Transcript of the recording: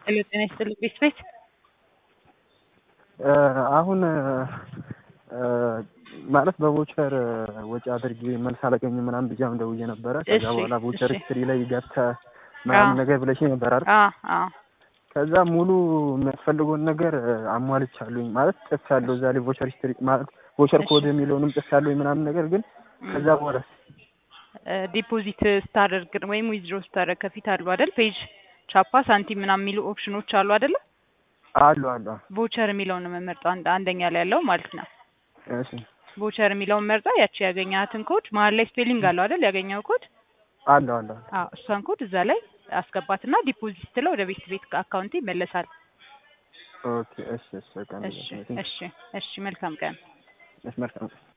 ሄሎ ጤና ይስጥልኝ ቤት ቤት አሁን ማለት በቮቸር ወጪ አድርጌ መልስ አላገኝም ምናምን ብዬ አሁን ደውዬ ነበረ። ከዛ እሺ፣ በኋላ ቮቸር እሺ። ሂስትሪ ላይ ገብተህ ምናምን አዎ። ነገር ብለሽኝ ነበር አይደል? አዎ አዎ ከዛ ሙሉ የሚያስፈልገውን ነገር አሟልቻለሁኝ ማለት ጽፍ ያለው እዛ ላይ ቮቸር ሂስትሪ ማለት ቮቸር እሺ። ኮድ የሚለውንም ጽፍ ያለሁኝ ምናምን ነገር ግን ከዛ በኋላ ዲፖዚት ስታደርግ ወይም ዊዝድሮ ስታደርግ ከፊት አሉ አይደል? ፔጅ ቻፓ፣ ሳንቲም ምናምን የሚሉ ኦፕሽኖች አሉ አይደለ? አሉ አሉ። ቮቸር የሚለውን ነው የምመርጠው አንድ አንደኛ ላይ ያለው ማለት ነው። እሺ ቮቸር የሚለውን መርጣ ያቺ ያገኛትን ኮድ መሀል ላይ ስፔሊንግ አለው አይደል? ያገኘው ኮድ አሉ አሉ። አዎ እሷን ኮድ እዛ ላይ አስገባትና ዲፖዚት ስትለው ወደ ቤት ቤት አካውንት ይመለሳል። ኦኬ እሺ እሺ በቃ እሺ እሺ እሺ መልካም ቀን። እሺ መልካም